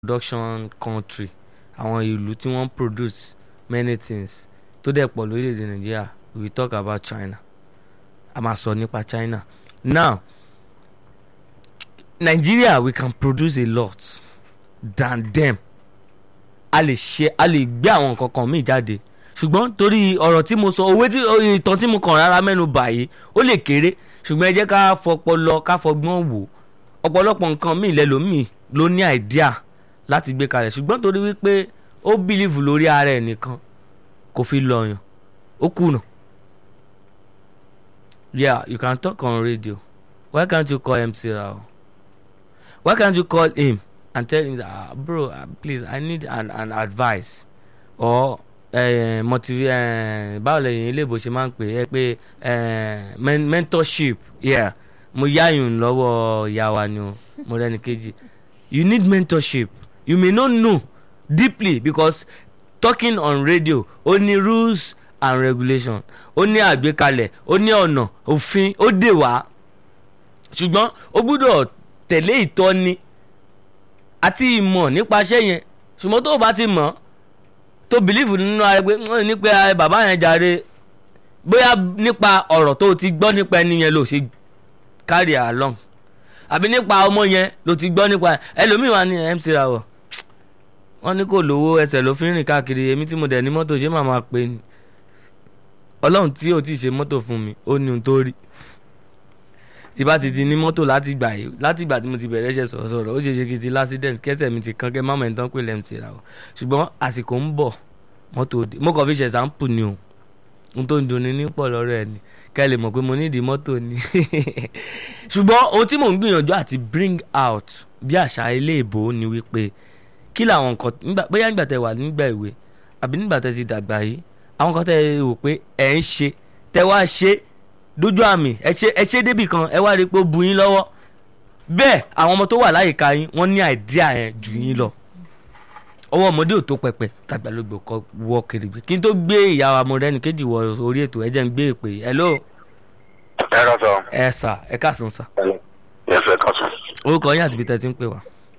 production country àwọn ìlú tí wọ́n produce many things tó dẹ̀ pọ̀ lórílẹ̀‐èdè nàìjíríà we talk about China a máa sọ nípa China now Nigeria we can produce a lot than them a lè ṣe a lè gbé àwọn nǹkan kan míì jáde ṣùgbọ́n torí ọ̀rọ̀ tí mo sọ òwe tí ìtàn tí mo kàn rárá mẹ́nu báyìí ó lè kéré ṣùgbọ́n ẹ jẹ́ ká fọpọlọ ká fọgbọ́n wò ọ̀pọ̀lọpọ̀ nǹkan míì lẹ́lòmíì ló ní àìdíà láti gbé kalẹ̀ ṣùgbọ́n torí wípé ó bìlíìfù lórí ara ẹ̀ nìkan kò fi lọ́yàn ó kùnà. yeah you can talk on radio why can't you call MC Rao why can't you call him and tell him ah bro uh, please I need an an advice or uh, motiv uh, báwo lẹ́yìn ilé ìbò ṣe máa ń pè é pé uh, men mentorship yeah mo yáyùn lọ́wọ́ ìyá wa ni o mo rẹ́ni kejì you need mentorship you may not know deeply because talking on radio ó ní rules and regulation ó ní àgbékalẹ̀ ó ní ọ̀nà òfin ó dè wá ṣùgbọ́n ó gbúdọ̀ tẹ̀lé ìtọ́ni àti ìmọ̀ nípaṣẹ́ yẹn ṣùgbọ́n tó o bá ti mọ̀ tó bìlífù nínú ara pé nípa bàbá yẹn jàre bóyá nípa ọ̀rọ̀ tó o ti gbọ́ nípa ẹni yẹn ló ṣe carry along àbí nípa ọmọ yẹn ló ti gbọ́ nípa ẹlòmíì wà ní MC Rawọ wọ́n ní kò lówó ẹsẹ̀ ló fi ń rìn káàkiri èmi tí mo dẹ̀ ní mọ́tò ṣé màá máa pè ní ọlọ́run tí ò tí ì ṣe mọ́tò fún mi ó ní ohun tó rí tí bá ti ti ní mọ́tò láti gbà yìí láti ìgbà tí mo ti bẹ̀rẹ̀ ṣe sọ̀rọ̀ sọ̀rọ̀ ó ṣe ṣe kí n ti lásìdẹ̀ǹt kẹsẹ̀ mi ti kán kẹ́ má mọ̀ ẹni tán pè lẹ́m ti ra o ṣùgbọ́n àsìkò ń bọ̀ mọ́tò òde mo kàn fi ṣe ṣàǹpù ni o ohun tó ń dunni ní pọ̀ lọ́rọ̀ ẹ̀ ni kẹ́ lè mọ̀ pé mo nídìí mọ́tò ni ṣùgbọ́n ohun tí mò ń gbìyànjú àti bring out bí àṣà ilé ìbò ni wípé kí làwọn nǹkan bóyá nígbà tẹ wà nígbà ìwé àbí nígbà tẹ ti dàgbà yìí àwọn kan tẹ rò pé ẹ̀ ń ṣe tẹ wá ṣe dójú àmì ẹ ṣe ẹ ṣe débì kan ẹ wá rí i pé ó bu yín lọ́wọ́ bẹ́ẹ̀ àwọn ọmọ tó wà láyìíká yín wọ́n ní àìdíà yẹn jù yín lọ ọwọ́ ọmọdé ò tó pẹpẹ tàgbàlagbà kọ wọ kiri kí n tó gbé ìyá wa mo rẹ́ni kejì wọ orí ètò ẹ jẹ́ ń gbé èpè hello. ẹ rọ sọ. ẹ sà ẹ káàsán sà. ẹ fẹ́ kàn sùn. orúkọ yín àti ibi tẹ́ ti ń pè wá.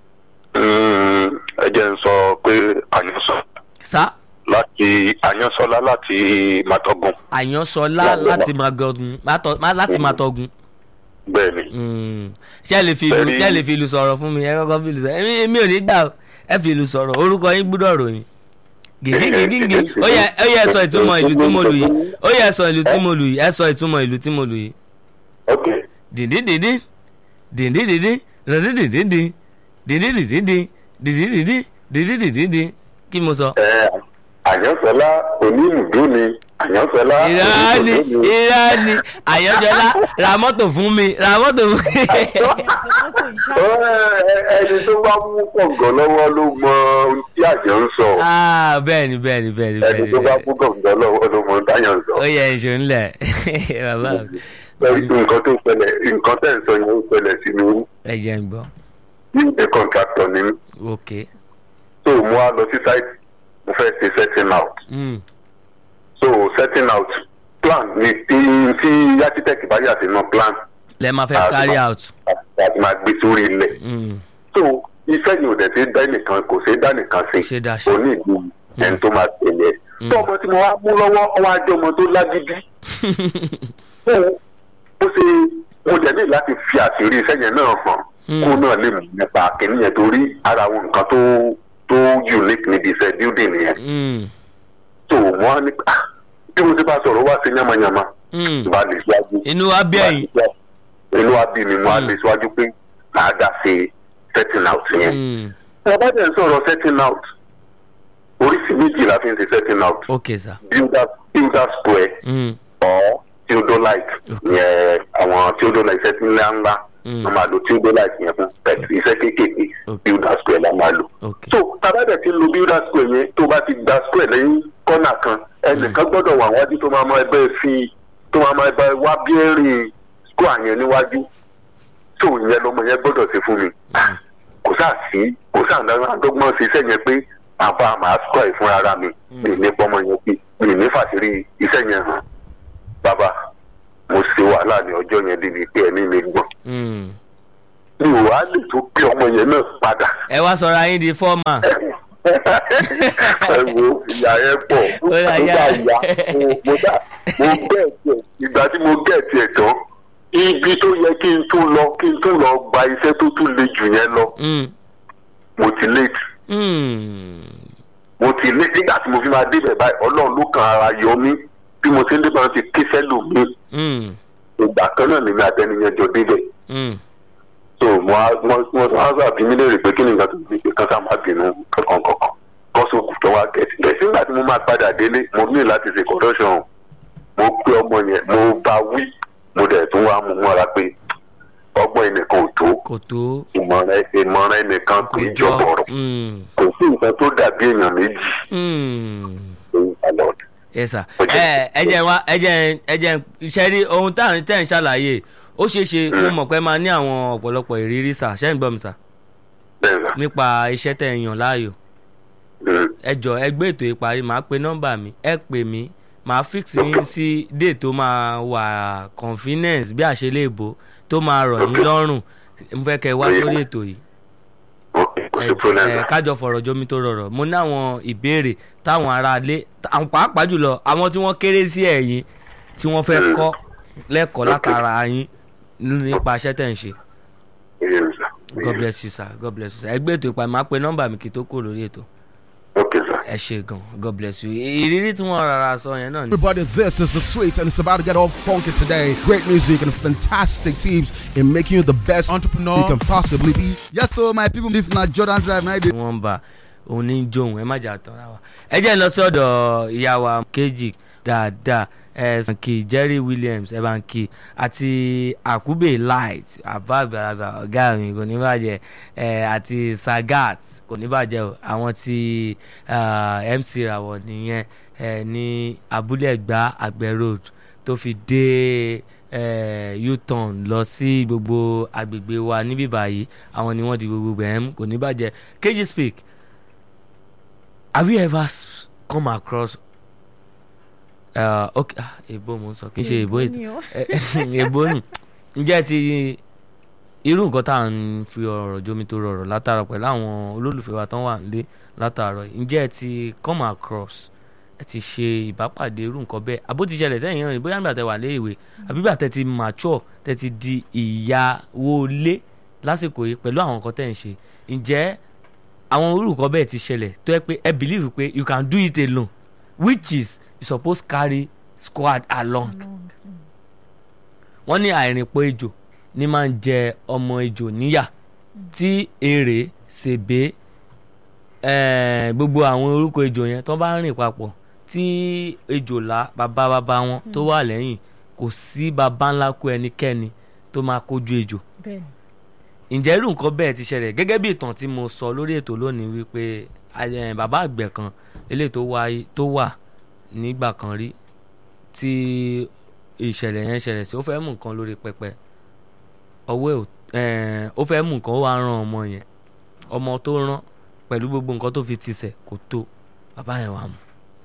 ẹ jẹ́ ń sọ pé àyànsọ sá láti àyànsọlá láti màtọ́gùn. àyànsọlá láti màtọ́gùn láti màtọ́gùn. bẹ́ẹ̀ni. ṣé ẹ lè fi ìlú ṣé ẹ lè fi ìlú sọ̀rọ̀ fún mi ẹ kọ́kọ́ fi ìlú sọ̀rọ̀ èmi ò ní gbà ẹ fi ìlú sọ̀rọ̀ orúkọ yín gbúdọ̀ ròyìn gègégègé ó yẹ ó yẹ sọ ìtumọ̀ ìlú tí mo lù yìí ó yẹ sọ ìlú tí mo lù yìí ẹ sọ ìtumọ̀ ìlú tí mo lù yìí. ok. dìndí dìndí dìndí dìndí dìndí dìndí dìndí dìndí dìndí dìndí dìndí dìndí dìndí kí mo sọ. ẹ àyànsọlá onílùdó ni àyànsọlá ìrání ìrání àyànjọlá ra mọ́tò fún mi ra mọ́tò fún mi. ẹni tó bá mú kọ̀ǹgàn lọ́wọ́ ló mọ ohun tí àjọ ń sọ. bẹ́ẹ̀ni bẹ́ẹ̀ni bẹ́ẹ̀ni ẹni tó bá mú kọ̀ǹgàn lọ́wọ́ ló mọ ohun táyà ń sọ. ó yẹ ìṣó ńlẹ̀ bàbá mi. nǹkan tó ṣẹlẹ̀ nǹkan tẹ̀ ń sọ yẹn ó ṣẹlẹ̀ sí mi. ẹ jẹ́ ń gbọ́. ní ìdè kọ̀ǹtrátọ̀ ni mí. ok. so mo wá lọ sí sáìtì mo fẹ́ ṣe setting out. Mm. so setting out plan ni tí tí architect bá yà sínú plan. lẹ máa fẹ́ carry out. àti máa gbé sórí ilẹ̀. Mm. so iṣẹ́ yìí ò dẹ̀ ṣe dá nìkan kò ṣe dá nìkan ṣe Ṣe dá ṣe. kò ní ìlú ẹni tó máa tẹ̀lé ẹ̀. tó ọmọ tí mo wá mú lọ́wọ́ ọwọ́ ajé ọmọ tó lágídí. ó ó ṣe mo dẹ̀ ní láti fi àṣírí iṣẹ́ yẹn náà hàn kó náà lè mọ̀ nípa kìnìún yẹn torí ara àwọn nǹkan tó tó unique níbi iṣẹ́ building yẹn. Mm. tó wọ́n á ní ah bí mo ti bá sọ̀rọ̀ wá sí yamayama Mm. ìwà lè síwájú. inú wa bí ẹ̀yìn. inú wa bí mi mo á Mm. lè síwájú pé màá dá sí setting out yẹn. Mm. ọba dẹ̀ ń sọ̀rọ̀ setting out oríṣi méjì la fi ń ṣe setting out ok sir. builder builder square Mm. or theodolite Okay. yẹn àwọn theodolite setting ńlá ńlá Mm. wọ́n máa lo theodolite yẹn fún pẹ̀lú iṣẹ́ kéékèèké Okay. builder square la máa lò. ok. so tabadẹ ti lo builder square yẹn tó bá ti gba square lẹ́yìn kọ́nà kan ẹnìkan gbọ́dọ̀ wà wájú tó máa mọ ẹgbẹ́ fi tó máa mọ ẹgbẹ́ wá bíẹ́rì square yẹn níwájú tó yẹn lọmọ yẹn gbọ́dọ̀ ṣe fún mi Mm. kò sáà sí kò sáà dáná dọ́gbọ́n ṣiṣẹ́ yẹn pé àbá màá square yìí fún ara mi mi ní pọ́nmọ yẹn pé mi ní fàṣírí iṣẹ́ yẹn hàn bàbá mo ṣe wàhálà ní ọjọ́ yẹn débi pé ẹ̀mí mi gbọ̀n Mm. mi ò wá lè tó pé ọmọ yẹn náà padà. ẹ wá sọra yín di fọ́ọ̀mà. ẹ wo ìyá yẹn pọ̀ Ó mo yà bá yá. yá mo mo dá mo gẹ̀ẹ́tì ẹ̀ ìgbà tí mo gẹ̀ẹ́tì ẹ̀ tán ibi tó yẹ kí n tún lọ kí n tún lọ gba iṣẹ́ tó tún le jù yẹn lọ Mm. mo ti late Mm. mo ti late nígbà tí mo fi máa débẹ̀ báyìí ọlọ́run ló kan ara yọ mí bí mo ti ń débẹ̀ wọn ti ké sẹ́lò mi Mm. ìgbà kan náà nínú àtẹniyẹn jọ débẹ̀ Mm. so mo á mo mo á sàbí mi léèrè pé kí ni nǹkan tó ti kan sá máa bínú kankan kankan kọ́sọ̀kù tó wá gẹ̀ẹ́sì lẹ́sìn nígbà tí mo máa padà délé mo ní láti ṣe correction mo pé ọmọ yẹn mo bá wí mo dẹ̀ tún wá mú mọ́ra pé ọgbọ́n ẹnìkan ò tó kò tó. ìmọ̀ràn ìmọ̀ràn ẹnìkan kì í jọ bọ̀rọ̀ Mm. kò sí nǹkan tó dàbí èèyàn méjì Mm. lórí ìpàlọ́ yes sir Ó jẹ́- ẹ ẹ jẹ́ wá ẹ jẹ́ ẹ jẹ́ iṣẹ́ rí ohun tá à ń tẹ̀ ń ṣàlàyé ó ṣeé ṣe mo mọ̀ pé máa ní àwọn ọ̀pọ̀lọpọ̀ ìrírí sà ṣẹ́ ń gbọ́ mi sà bẹ́ẹ̀ sà nípa iṣẹ́ tẹ̀ ń yàn láàyò Mm. ẹ jọ ẹ gbé ètò ìparí màá pe nọ́mbà mi ẹ pè mí màá fix yín sí date tó máa wà convenience bí àṣeléèbó tó máa rọ̀ yín lọ́rùn mo fẹ́ kẹ́ ẹ wá sórí ètò yìí ok kò ẹ sí problem ẹ sà kájọ fọ̀rọ̀ jomi tó rọrọ̀ mo ní àwọn ìbéèrè táwọn aráalé àwọn pàápàá jùlọ àwọn tí wọ́n kéré sí ẹ̀yìn tí wọ́n fẹ́ Mm. kọ́ lẹ́kọ̀ọ́ látara yín nípa iṣẹ́ tẹ̀ ń ṣe Yes, sà. god bless you sir god bless you sir ẹgbẹ́ ètò ìpàdé máa pe nọ́mbà mi kí n tó kúrò lórí ètò ok sà. ẹ ṣe gan god bless you ìrírí tí wọ́n rárá sọ yẹn náà ni. Everybody, this is the sweet, and it's about to get all funky today. Great music and fantastic tips in making you the best entrepreneur you can possibly be. yes so my people this na jordan drive na i dey wọ́n ń bá òun ní jóun ẹ má jà tán ra wa. ẹ jẹ́ ń lọ sí ọ̀dọ̀ ìyá wa kejì dáadáa ẹ sànkì jerry williams ẹ bá ń kí àti àkúbè light àbá àgbàlagbà ọ̀gá mi kò ní bàjẹ́ ẹ àti sagat kò ní bàjẹ́ o àwọn ti ah, mc rawọ nìyẹn ẹ ní abúlé ẹgbà àgbẹ̀ road tó fi dé eh, u-turn lọ sí gbogbo agbègbè wa níbí báyìí àwọn ni wọ́n di gbogbo gbẹ̀m kò ní bàjẹ́ kejì speak have you ever s- come across uh, okay ah, èbó mo ń sọ kì í ṣe èbó ètò èbó nù ǹjẹ́ ti irú nǹkan tá à ń fi ọ̀rọ̀ jomi tó rọrọ̀ látara pẹ̀lú àwọn olólùfẹ́ wa tán wà nílé látàárọ̀ yìí. ǹjẹ́ ẹ ti come across ẹ ti ṣe ìbápàdé irú nǹkan bẹ́ẹ̀ àbó ti ṣẹlẹ̀ sẹ́yìn rìn bóyá nígbà tẹ wà léèwé àbí nígbà tẹ ti mature tẹ ti di ìyàwó lé lásìkò yìí pẹ̀lú àwọn nǹkan tẹ̀ ń ṣe ǹjẹ́ àwọn irú nǹkan bẹ́ẹ̀ ti ṣẹlẹ̀ tó yẹ pé ẹ believe pé you can do it alone which is you suppose carry squad along wọ́n ní àìrìnpọ̀ ejò ní máa ń jẹ ọmọ ejò níyà tí èrè ṣèbé eh, gbogbo àwọn orúkọ ejò yẹn tó bá rìn papọ̀ tí ejòlá bàbá bàbá wọn tó wà lẹ́yìn kò sí bàbá ńlá kú ẹnikẹ́ni tó máa kojú ejò bẹ́ẹ̀ni ǹjẹ́ irú nǹkan bẹ́ẹ̀ ti ṣẹlẹ̀ gẹ́gẹ́ bí ìtàn tí mo sọ lórí ètò lónìí wípé eh, bàbá àgbẹ̀ kan eléyìí tó wáyé tó wà nígbà kan rí tí ìṣẹ̀lẹ̀ yẹn ṣẹlẹ̀ sí ó fẹ́ mú nǹkan lórí pẹpẹ ọwọ́ ẹ̀ ò eh, ó fẹ́ mú nǹkan ó wá rán ọmọ yẹn ọmọ tó rán pẹ̀lú gbogbo nǹkan tó fi tisẹ̀ kò tó bàbá yẹn wà mú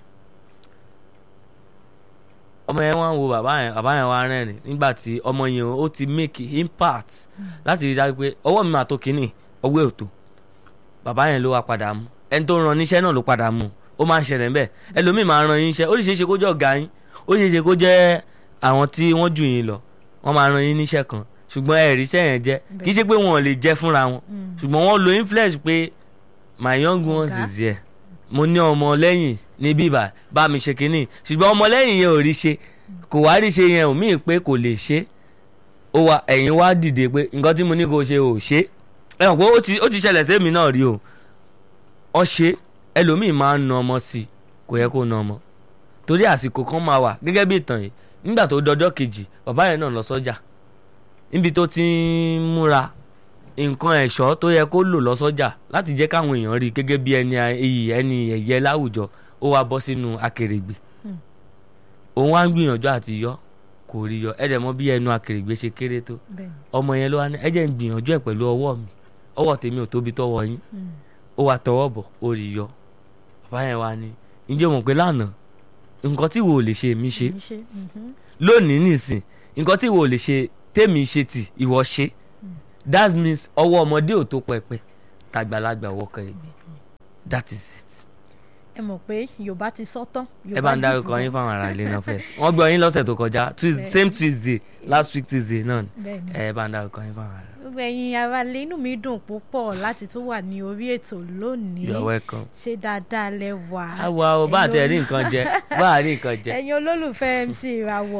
ọmọ yẹn wá ń wo bàbá yẹn bàbá yẹn wá rẹ́rìn nígbà tí ọmọ yẹn ó ti make impact láti rí i dájú pé ọwọ́ mi máa tó kínní ọwọ́ ẹ̀ ò tó bàbá yẹn ló wá padà mú ẹni tó ran níṣẹ́ náà ló padà mú ó máa ń ṣẹlẹ̀ ńbẹ̀ ẹlòmíì máa ran yín iṣẹ́ ó sì ṣeé ṣe kó jẹ́ ọ̀gá yín ó sì ṣeé ṣe kó jẹ́ àwọn tí wọ́n jù yín lọ wọ́n máa ran yín níṣẹ́ kan ṣùgbọ́n ẹ̀rí iṣẹ́ yẹn jẹ́ kì í ṣe pé wọn ò lè jẹ́ fúnra wọn ṣùgbọ́n wọ́n lo influence pé my young ones Ọ̀gá. is here mo ní ọmọ lẹ́yìn ní bíbà bá mi ṣe kínní ṣùgbọ́n ọmọ lẹ́yìn yẹn ò rí ṣe kò wá rí ṣe yẹn ò míì pé kò lè ṣe ó wá ẹ̀yin wá dìde pé nǹkan tí mo ní kó ṣe ò ṣe ẹ mọ̀ pé ó ti ó ti ṣẹlẹ̀ sẹ́mi náà rí o ọ ṣe ẹlòmíì máa ń na ọmọ sí i kò yẹ kó na ọmọ torí àsìkò kan máa wà gẹ́gẹ́ bí ìtàn yìí nígbà tó dọjọ́ kejì bàbá yẹn náà lọ sọ́jà níbi tó ti ń múra nǹkan ẹ̀ṣọ́ tó yẹ kó lò lọ sọ́jà láti jẹ́ káwọn èèyàn rí i gẹ́gẹ́ bí ẹni iyì ẹni ẹ̀yẹ láwùjọ ó wá bọ́ sínú akèrègbè òun wá ń gbìyànjú àti yọ kò rí yọ ẹ̀dẹ̀ mọ̀ bí ẹnu akèrègbè ṣe kéré tó bẹ́ẹ̀ni ọmọ yẹn ló wá ní ẹ jẹ́ ń gbìyànjú ẹ̀ pẹ̀lú ọwọ́ mi ọwọ́ tèmi ò tóbi tọwọ́ yín ó wá tọwọ́ bọ̀ ó rí yọ bàbá yẹn wá ní ǹjẹ́ o mọ̀ pé lánàá nǹkan tí wo ò lè ṣe èmi ṣe ṣe mhm. lónìí nìsín nǹkan tí wo ò lè ṣe tèmi ṣe tì ìwọ ṣe that means ọwọ́ ọmọdé ò tó pẹpẹ tàgbàlagbà ọwọ́ kẹrẹgbẹ that is it. ẹ mọ̀ pé yorùbá ti sọ tán. ẹ bá ń dárúkọ yín fáwọn ará ilé náà first wọ́n gbọ́ yín lọ́sẹ̀ tó kọjá Tues- Bẹ́ẹ̀. same tuesday last week tuesday náà ni bẹ́ẹ̀ni ẹ bá ń dárúkọ yín fáwọn ará. gbogbo ẹ̀yin aráalé inú mi dùn púpọ̀ láti tún wà ní orí ètò lónìí you are welcome. ṣé dáadáa lẹ wà. àwa ò bá àti ẹ̀rí nǹkan jẹ bá àrí nǹkan jẹ ẹ̀yin olólùfẹ́ MC ìràwọ̀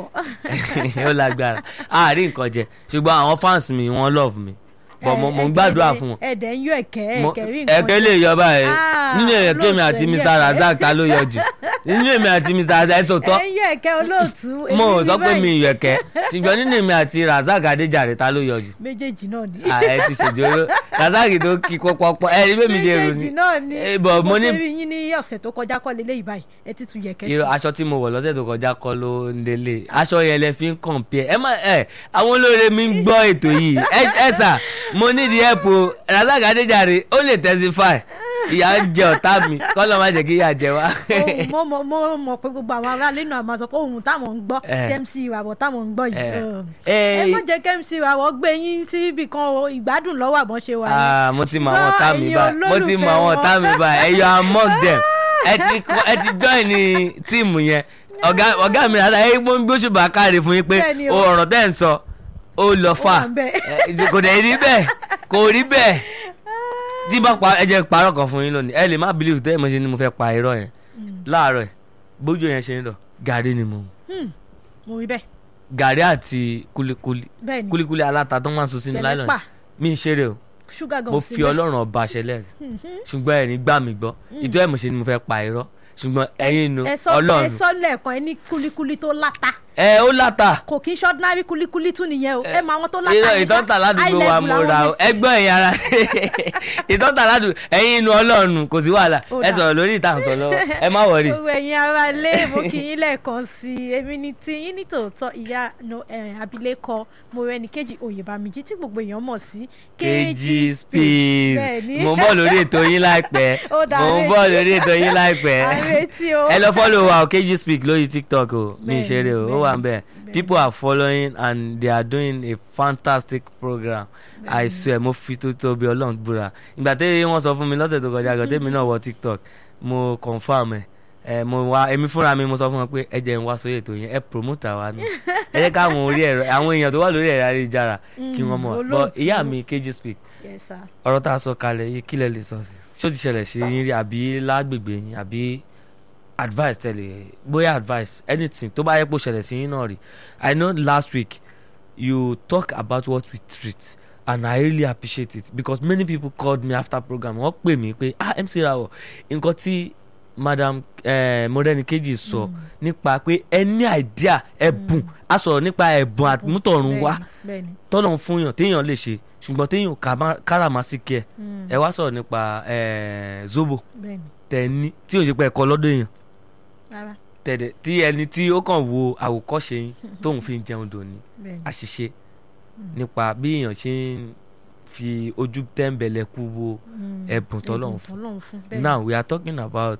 ó lágbára àárí nǹkan jẹ ṣùgbọ́n àwọn fans mi wọ́n love mi but mo mo ń gbàdúrà fún wọn. ẹ̀dẹ̀ ń yọ ẹ̀kẹ́ Mo- ẹ̀kẹ́ rí nǹkan ẹ̀kẹ́ lè yọ báyìí Ah, nínú ẹ̀kẹ́ mi àti olóòtú Mr ẹ̀yẹ. Razak ta ló yọ jù nínú èmi àti Mr Razak ẹ̀ sọ̀tọ̀ ẹ̀ ń yọ ẹ̀kẹ́ olóòtú mo ò èmi sọ ní pé mi báyìí. ìyọ̀ ẹ̀kẹ́ ṣùgbọ́n nínú èmi àti Razak Adéjàre ta ló yọ jù méjèèjì náà ni Ah, ẹ ti ṣèjóró Razak tó kí pọpọpọ ẹ rí bẹ́ẹ̀ mi ṣe rò méjèèjì ní náà ni Eh, but mo mo ní- ti rí yín ní ọ̀sẹ̀ tó kọjá kọ́ lélẹ́yìí báyìí ẹ ti tún yẹ̀kẹ́ sí irú aṣọ tí mo wọ̀ lọ́sẹ̀ tó kọjá kọ́ ló ń délé aṣọ yẹn lẹ fi ń compare ẹ má ẹ àwọn olóore mi ń gbọ́ ètò yìí ẹ ẹ sà mo nídìí help o Razak Adéjàre ó lè testify ìyà ń jẹ ọ̀tá mi kọ́ ló má jẹ́ kí ìyà jẹ wá. ohun mo mo mo mọ̀ pé gbogbo àwọn aráàlú náà máa sọ pé ohun táwọn ń gbọ́ Eh. tí MC ìràwọ̀ táwọn ń gbọ́ yìí Eh. um, Eh. ẹ má jẹ́ kí MC ìràwọ̀ gbé yín sí ibì kan o ìgbádùn lọ́wọ́ àbọ̀n ṣe wà ní. Ah, mo ti mọ àwọn ọ̀tá mi Ẹ̀yin báyìí mo ti mọ àwọn olólùfẹ́ ọ̀tá mi báyìí ẹ yọ among them ẹ ti kọ- ẹ ti join ní tíìmù yẹn ọ̀gá ọ̀gá mi rárá ẹ gbọ́n gbóṣùbà káre fún yín pé Bẹ́ẹ̀ni o. o ọ̀rọ̀ tẹ́ ń sọ ó lọ fà wà ń bẹ̀. Eh, kò dẹ̀ rí bẹ́ẹ̀ kò rí bẹ́ẹ̀ tí bá pa ẹ jẹ́ parọ́ kan fún yín lónìí ẹ lè má believe tẹ́ ẹ mọ̀ ṣe ni mo fẹ́ pa irọ́ yẹn láàárọ̀ ẹ̀ bójú yẹn ṣe ń lọ gàrí ni mo mu Hmm, mo rí bẹ́ẹ̀ gàrí àti kulikuli bẹ́ẹ̀ ni kulikuli aláta tó máa ń sun sínú Pẹ̀lẹ́ láìlọ́ọ̀nù pa mi ń ṣeré o ṣúgà gan mo sí fi bẹ́ẹ̀. ọlọ́run ọba ṣẹlẹ̀ ṣùgbọ́n ẹ̀rín gbà mí gbọ́ ìjọ ẹ̀ mo ṣe ni mo fẹ́ pa irọ́ ṣùgbọ́n ẹ̀yin inú ẹ sọ ẹ ọlọ́run sọ lẹ́ẹ̀kan ẹ ní kulikuli tó láta ẹ ó láta kò kí n ṣọ́dúnárì kulikuli tún nìyẹn o ẹ mọ àwọn tó láta irọ́ yẹn ṣá. ìtọ́ta ládùúgbò High wa level mo ra làwọn o ẹgbọ́n ẹ̀yin ara ìtọ́ta ládùúgbò ẹ̀yin inú ọlọ́run kò sí wàhálà Ó ẹ dà. sọ̀rọ̀ lórí ìtàn sọ lọ́wọ́ ẹ má wọrí. gbogbo ẹ̀yin ara lé mo kì í lẹ́ẹ̀kan sí i èmi ni tí yín ní tòótọ́ ìyá no, eh, abilékọ Mọ́rẹ́níkejì Oyèbámijí tí gbogbo èèyàn mọ̀ sí kg speed Bẹ́ẹ̀ni. mo ń bọ̀ lórí ètò yín láìpẹ́ Ó dà, mo ń àrètí. bọ̀ lórí ètò yín láìpẹ́ àrètí o ẹ lọ follow wa o kg speak lórí tiktok o mi Bẹ́ẹ̀ni, ìṣeré o ó wà ń bẹ̀ bẹ́ẹ̀ni. people are following and they are doing a fantastic program i swear mo fi tó tóbi ọlọ́run búra ìgbà tẹ́lẹ̀ wọ́n sọ fún mi lọ́sẹ̀ tó kọjá gan tẹ́mi náà wọ tiktok mo confam ẹ̀ ẹ mo wá èmi fúnra mi mo sọ fún wọn pé ẹ jẹ́ n wá sórí ètò yẹn ẹ promote àwa nù ẹ jẹ́ káwọn orí ẹ̀rọ àwọn èèyàn tó wà lórí ẹ̀rọ ayélujára kí wọ́n mọ̀ Mm, bọ́ olóòtú. ìyá mi kg speak Yes, sir. ọ̀rọ̀ tá a sọ kalẹ̀ yìí kí lẹ lè sọ sí ṣó ti ṣẹlẹ̀ sí yín rí àbí lágbègbè yín àbí advice tẹ̀lé bóyá advice anything tó bá yẹ kó ṣẹlẹ̀ sí yín náà rí i know last week you talk about what we treat and i really appreciate it because many people called me after program wọ́n pè mí pé ah mc rawọ nǹkan tí madam eh, Mọ́rẹ́níkejì sọ nípa pé ẹ ní idea ẹ̀bùn a sọ̀rọ̀ nípa ẹ̀bùn àmútọ̀run wá Bẹ́ẹ̀ni, bẹ́ẹ̀ni. tọ́lọ̀ fún yàn téèyàn lè ṣe ṣùgbọ́n téèyàn kàmá- káràmásìkì ẹ̀ Mm, ẹ wá sọ̀rọ̀ nípa eh, zobo bẹ́ẹ̀ni. tẹ̀ní tí ò ṣe pé ẹ̀kọ́ lọ́dọ̀ èèyàn Rárá, tẹ̀dẹ̀ tí ẹni tí ó kàn wo àwòkọ́ṣe yín tóun fi ń jẹun dòní bẹ́ẹ̀ni. àṣìṣe nípa bí èèyàn ṣe ń fi ojú tẹ́ńbẹ̀lẹ̀kú wo Mm, ẹ̀bùn tọ́lọ́run ẹ̀bùn fún. tọ́lọ́run fún. bẹ́ẹ̀ni. now we are talking about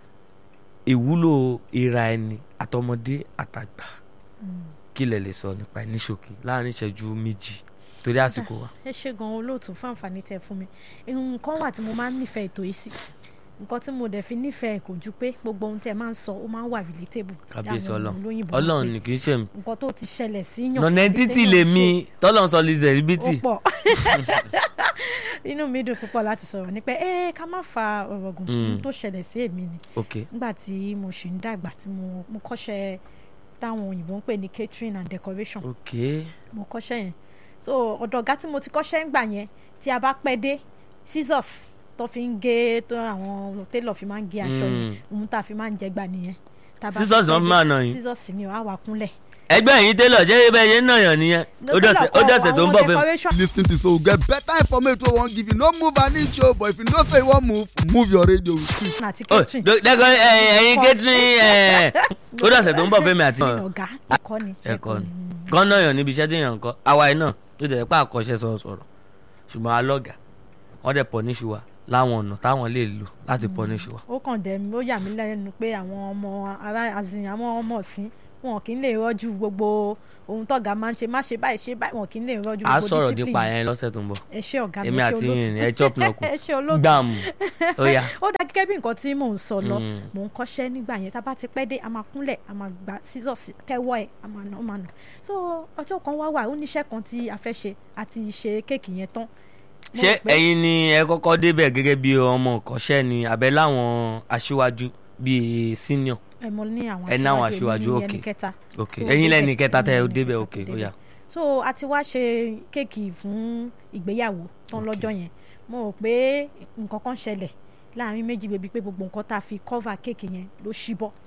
ìwúlò ìra ẹni àtọmọdé àtàgbà Mm. kí lẹ lè sọ nípa ẹ̀ ní ṣókí láàrin ìṣẹ́jú méjì torí àsìkò wa. ẹ ṣe gan olóòtú fún àǹfààní tẹ fún mi nǹkan wà tí mo máa ń nífẹ̀ẹ́ ètò yìí sí nǹkan tí mo dẹ̀ fi nífẹ̀ẹ́ kò ju pé gbogbo ohun tẹ́ ẹ máa ń sọ ó máa ń wà relatable kábíyèsí Àwọn ọlọ́run olóyìnbó máa ń ọlọ́run pè. ni kì í ṣe mi nǹkan tó ti ṣẹlẹ̀ sí yàn nọ̀nà tàbí títì téèyàn lèmi ṣe, tọ́lọ́run sọ lizẹ̀ ó ríbítì pọ̀ inú mi dùn púpọ̀ láti sọ̀rọ̀ nípa ẹ ká má fa ọ̀rọ̀ gùn Mm. ohun tó ṣẹlẹ̀ sí èmi ni ok nígbà tí mo ṣì ń dàgbà tí mo mo kọ́ṣẹ́ táwọn òyìnbó ń pè ní catering and decoration ok mo kọ́ṣẹ́ yẹn so ọ̀dọ̀ ọ̀gá tí mo ti kọ́ṣẹ́ ń gbà yẹn tí a bá pẹ́ dé scissors tó fi ń gé tó àwọn tailor fi máa ń gé aṣọ yẹn Mm. ohun tá a fi máa ń jẹ gbà nìyẹn Tá a bá Scissors pẹ́ ló fi dé, máa nà yín? scissors ni ó á wà kúnlẹ̀. ẹgbẹ́ yìí télọ̀ jẹ́ ibẹ̀ yẹn náà yàn nìyẹn ó dọ̀sẹ̀ ó dọ̀sẹ̀ tó ń bọ̀ fún mi. lis ten to so get better information wey wan give you no move an inch o but if you know say you wan move move your radio with it. àti ó catering dẹ́kọ̀ ẹ̀yin catering ẹ̀, ó dọ̀sẹ̀ tó ń bọ̀ fún mi àti. ọ̀gá ẹ̀kọ́ ni ẹ̀kọ́ ni kán náà yàn níbi iṣẹ́ tí yàn ń kọ́ àwa yìí náà tó tẹ̀ pé àkọ́ṣẹ́ sọ̀rọ̀ sọ̀rọ̀ ṣùgbọ́n alọ́gà wọ́n dẹ̀ punish wa láwọn ọ̀nà táwọn lè lò láti punish wa. ó kàn dẹ̀ mí ó yà mí lẹ́nu pé àwọn ọmọ ará azìn àwọn ọmọ ọ̀sìn wọn kì í lè rọ́jú gbogbo ohun tọ́gà máa ń ṣe má ṣe báyìí ṣe báyìí wọn kì í lè rọ́jú a gbogbo sọ̀rọ̀ discipline dípa yẹn lọ́sẹ̀ tó ń bọ̀ ẹ ṣé ọ̀gá mi èmi ẹ ṣé àti olóòtú. yìnyín ẹ chop náà kù ẹ ṣé olóòtú gbàmù ó yá ó dá gẹ́gẹ́ bí nǹkan tí mò ń sọ lọ Mm. mò ń kọ́ṣẹ́ nígbà yẹn tá a bá ti pẹ́ dé a máa kúnlẹ̀ a máa gba scissors tẹ́wọ́ ẹ̀ a máa nà ó máa nà so ọjọ́ kan wá wà ó níṣẹ́ kan tí a fẹ́ ṣe àti ṣe kéèkì yẹn tán. Mo ṣé rò pé- ẹ̀yin ni ẹ kọ́kọ́ débẹ̀ gẹ́gẹ́ bí ọmọ ìkọ́ṣẹ́ ni àbẹ́ láwọn aṣíwájú bíi senior ẹ mọ ní àwọn ẹ ní àwọn èmi aṣíwájú, ní ok. ẹni kẹta ok tó ẹ̀yin lẹ́ni débẹ̀, kẹta tẹ́ ẹ èmi ní ẹni débẹ̀ kẹta ok tó ó débẹ̀. yá so a ti wá ṣe kéèkì fún ìgbéyàwó tán Ok. lọ́jọ́ yẹn mo rò pé nǹkan kan ṣẹlẹ̀ láàrin méjì bèbí pé gbogbo nǹkan tá a fi cover kéèkì yẹn ló ṣí bọ́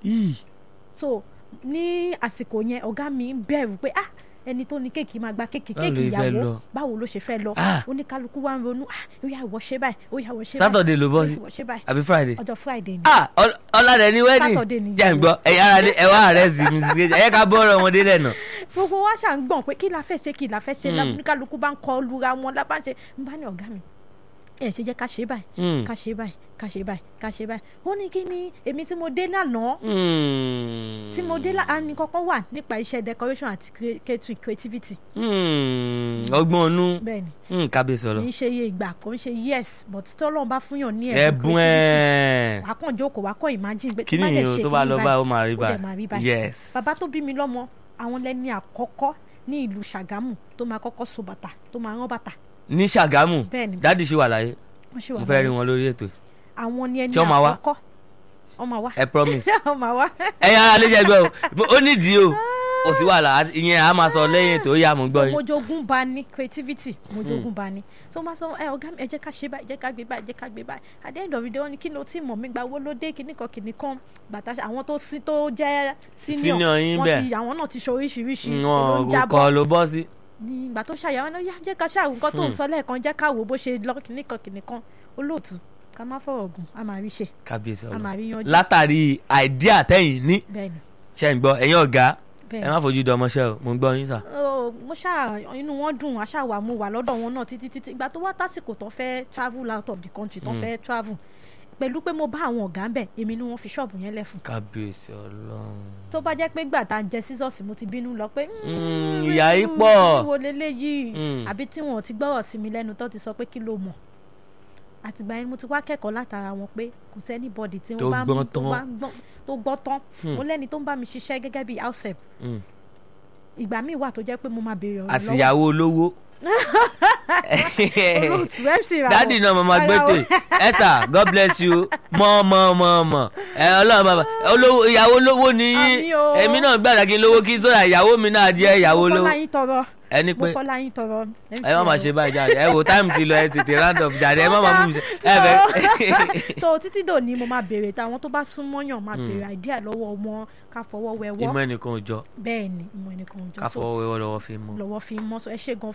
so ní àsìkò yẹn ọ̀gá mi ń bẹ̀rù pé ah ẹni tó ní kéèkì máa gba kéèkì Báwo kéèkì ló fẹ́ ìyàwó lọ? báwo ló ṣe fẹ́ lọ Ah. oníkálukú wa ń ronú ah ó yá ìwọ ṣe báyìí ó yá ìwọ ṣe báyìí Saturday ló bọ́ ó sí yá ìwọ ṣe báyìí àbí Friday ọjọ́ friday ni ah ọl- ọ̀làdẹ ní wedding Saturday ni jẹ́ ń gbọ́ ẹ̀yin ara ní ẹ̀wá rẹ̀ sí mrs kejì ẹ̀yẹ́ ká bọ́ ọ̀rọ̀ ọmọdé dẹ̀ nà gbogbo wa ṣà ń gbọ̀n pé kí la fẹ́ ṣe kí la fẹ́ ṣe Mm. oníkálukú bá ń kọ lura wọn lábá ń ṣe ń bá ní ọ̀gá mi ẹ ṣe jẹ́ ká ṣe báyìí Mm. ká ṣe báyìí ká ṣe báyìí ká ṣe báyìí ó ní kí ni èmi tí mo dé lánàá Mm. tí mo dé lánàá ní kankan wà nípa iṣẹ́ decoration àti crea- catering creativity Mm. ọgbọ́n ọnú bẹ́ẹ̀ ni Mm, kábíyèsí kì ọ̀rọ̀ í ṣe iye ìgbà kò ń ṣe yes but tọ́lọ́run bá fúnyàn ní ẹ̀bùn ẹ̀ wà á kàn jókòó wà á kàn imagine pé kí tí bá ni dẹ̀ o ṣe tó bá kíní lọ báyìí, báyìí ó máa rí ó dẹ̀ máa rí báyìí báyìí yes bàbá tó bí mi lọ́mọ àwọn lẹ́ni àkọ́kọ́ ní ìlú Ṣàgámù tó máa kọ́kọ́ so bàtà tó máa rán bàtà ní Ṣàgámù bẹ́ẹ̀ ni dáàdì ṣì wà láyé wọ́n ṣe wà mo fẹ́ rí lọ́wọ́. wọn lórí ètò yìí. àwọn ni ẹni Ṣé wọ́n máa wá? àkọ́kọ́ wọ́n máa wá ẹ promise wọ́n máa wá ẹ̀yin ara lè jẹ́ gbọ́ o ó nídìí o kò sí wàhálà àti- ìyẹn a máa sọ lẹ́yìn ètò ó yá mo gbọ́ so yín mojogun bá ní creativity mojogun bá ní so máa sọ ẹ ọ̀gá mi ẹ jẹ́ ká ṣe báyìí ẹ jẹ́ ká gbé báyìí ẹ jẹ́ ká gbé báyìí at the end of the day wọ́n ní kí ló tí mọ̀ mí gba owó ló dé kíní kan kíní kan bàtà ṣe- àwọn tó sí tó jẹ́ senior Senior yín wọ́n bẹ́ẹ̀. ti àwọn náà ti ṣe oríṣiríṣi èló ń wọn jábọ́ kọ ló bọ́ sí. ní ìgbà tó ṣàyàwó náà yá jẹ́ ká ṣàwò nǹkan tó ń sọ lẹ́ẹ̀kan jẹ́ ká wò bó ṣe lọ kíní kan kíní kan olóòtú ká má fọ̀rọ̀ gùn a máa rí ṣe kábíyèsí a máa ọ̀rọ̀ rí yanjú látàrí àìdíà tẹ́yìn ní bẹ́ẹ̀ ni ṣe ń gbọ́ ẹ̀yin ọ̀gá bẹ́ẹ̀ ẹ ni. má fojú di ọmọṣẹ́ o mo ń gbọ́ yín sà. Ó, mo ṣáà inú wọn dùn àṣà wà mo wà lọ́dọ̀ wọn náà títí títí ìgbà tó wá tásìkò tó fẹ́ travel out of the country tó Mm. fẹ́ travel pẹ̀lú pé mo bá àwọn ọ̀gá ń bẹ̀ èmi ni wọ́n fi ṣọ́ọ̀bù yẹn lẹ̀ fún kábíyèsí ọlọ́run. tó bá jẹ́ pé gbà tá à ń jẹ sísọ́ọ̀sì mo ti bínú lọ pé Mm, ìyà yìí pọ̀. wo leléyìí Mm. àbí tí wọn ò ti gbọ́rọ̀ sí mi lẹ́nu tó ti sọ pé kí ló mọ̀ àtìgbà yẹn mo ti wá kẹ́kọ̀ọ́ látara wọn pé kò sẹ́ni bọ́dì tí Tó wọ́n bá gbọ́n tó tán. bá gbọ́n tó gbọ́ tán Hmm. mo lẹ́ni tó ń bá mi ṣiṣẹ́ gẹ́gẹ́ bí house help Mm. ìgbà míì wà tó jẹ́ pé mo máa béèrè ọ̀rọ̀ lọ́wọ́ àsìyàwó olówó. olóòtú mc ra dádì náà mo máa gbé tè ẹ sà god bless you mọ mọ mọ mọ ẹ ọlọ́run bàbá olówó ìyàwó olówó ni yín Àmì o. èmi náà gbàdá kí n lówó kí sódà ìyàwó mi náà jẹ́ ìyàwó mo olówó fọlá yín tọrọ ẹni mo pé fọlá yín tọrọ ẹ má máa ṣe báyìí jáde ẹ wò táìmù ti lọ ẹ tètè round up jáde ẹ má máa mú mi ṣe ẹ bẹ. so títí dòní mo máa béèrè táwọn tó bá súnmọ́ yàn máa béèrè àìdíà lọ́wọ́ wọn ká fọwọ́ wẹwọ́ ìmọ̀ ẹnìkan ò jọ bẹ́ẹ̀ ni ìmọ̀ ẹnìkan ò jọ ká so fọwọ́ wẹ́wọ́ lọ́wọ́ fi mú. lọ́wọ́ fi mọ́ so ẹ ṣe gan